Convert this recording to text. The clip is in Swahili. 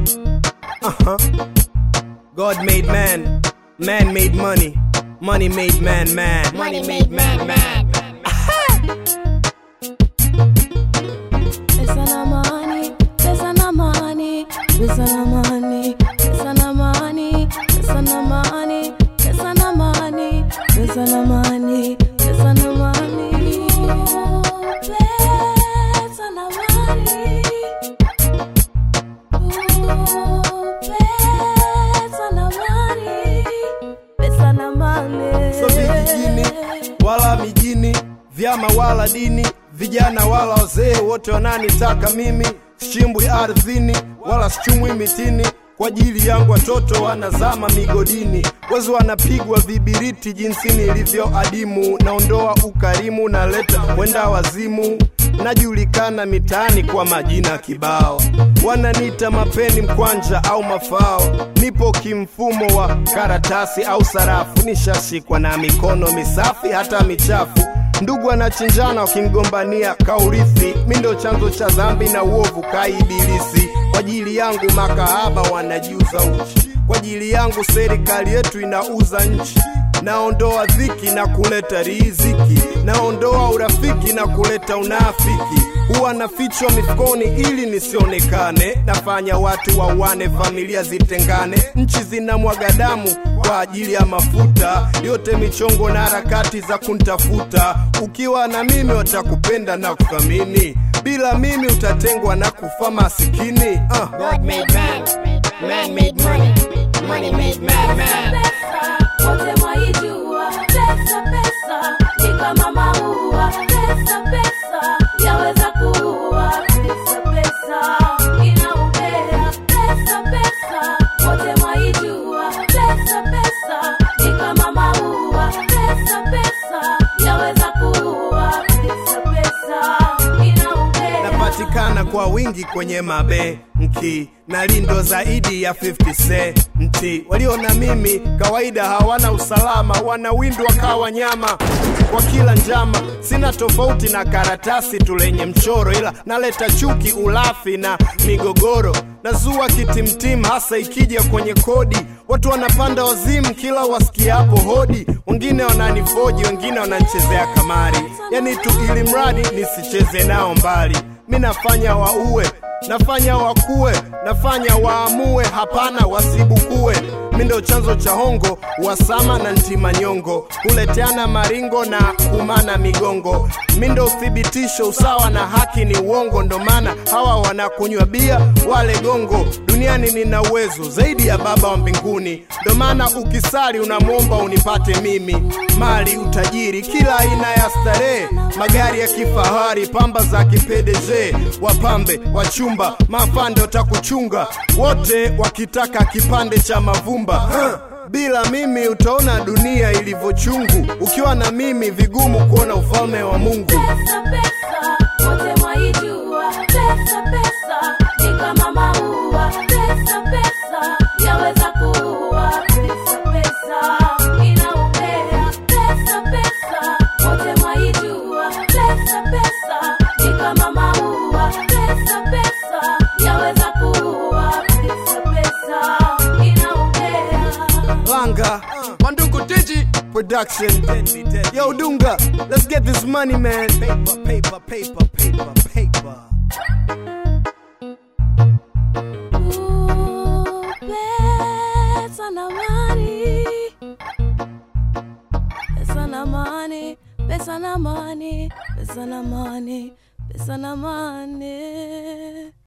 Uh-huh. God made man, man made money, money made man man. Money made man mad. Pesa na money, pesa na money, pesa na money, pesa na money, pesa na money, pesa na money, pesa na money, pesa na money. Ooh, Pesa na money. Ooh, Pesa na money, pesa na money. So vijijini wala mijini, vyama wala dini, vijana wala wazee, wote wananitaka mimi. Sichimbwi ardhini wala sichumwi mitini, kwa ajili yangu watoto wanazama migodini, wezi wanapigwa vibiriti jinsi nilivyo adimu. Naondoa ukarimu, naleta wenda wazimu, najulikana mitaani kwa majina kibao, wananiita mapeni mkwanja au mafao. Nipo kimfumo wa karatasi au sarafu, nishashikwa na mikono misafi hata michafu. Ndugu anachinjana wakimgombania kaurithi, mi ndo chanzo cha dhambi na uovu kaibilisi. Kwa ajili yangu makahaba wanajiuza uchi, kwa ajili yangu serikali yetu inauza nchi. Naondoa dhiki na kuleta riziki, naondoa urafiki na kuleta unafiki. Huwa nafichwa mifukoni ili nisionekane, nafanya watu wauane, familia zitengane, nchi zinamwaga damu kwa ajili ya mafuta, yote michongo na harakati za kuntafuta. Ukiwa na mimi watakupenda na kuthamini, bila mimi utatengwa na kufa masikini. Uh. God made man. Man made money. Money made man mad. pesa, wote mwaijua. Pesa, pesa, ni kama maua. Pesa, pesa, yaweza kuua. Pesa, pesa, inaupea. Pesa, pesa, wote mwaijua. Pesa, pesa, ni kama maua. Pesa, pesa, yaweza kuua. Pesa, pesa, inaupea. napatikana kwa wingi kwenye mabenki na lindo zaidi ya 50 senti. Walio na mimi kawaida hawana usalama, wanawindwa kawa nyama kwa kila njama. Sina tofauti na karatasi tu lenye mchoro, ila naleta chuki, ulafi na migogoro. Nazua kitimtim, hasa ikija kwenye kodi. Watu wanapanda wazimu kila wasikiapo hodi, wengine wananifoji, wengine wananichezea kamari, yani tu ili mradi nisicheze nao mbali. Mi nafanya waue, nafanya wakue, nafanya waamue, hapana wasibukue. Mi ndo chanzo cha hongo, wasama na ntimanyongo, kuleteana maringo na kumana migongo. Mi ndo uthibitisho, usawa na haki ni uongo, ndo maana hawa wanakunywa bia wale gongo. Duniani nina uwezo zaidi ya Baba wa mbinguni, ndo maana ukisali unamwomba unipate mimi, mali, utajiri, kila aina ya starehe, magari ya kifahari, pamba za kipedeje, wapambe, wachumba, mafande watakuchunga, wote wakitaka kipande cha mavumba huh. Bila mimi utaona dunia ilivyochungu, ukiwa na mimi vigumu kuona ufalme wa Mungu. Pesa, pesa, wote mwaijua. Pesa, pesa, ni kama maua. Pesa, pesa, yaweza kuua. Pesa, pesa, inaupea. Pesa, pesa, wote mwaijua. Pesa, pesa, ni kama maua. Pesa, pesa, yaweza kuua. Pesa, pesa, inaupea. Langa, Manduku Digi Production. Yo, Dunga, let's get this money, man. Paper, paper, paper, paper, paper. Ooh, pesa na money. Pesa na money, pesa na money, pesa na money, pesa na money.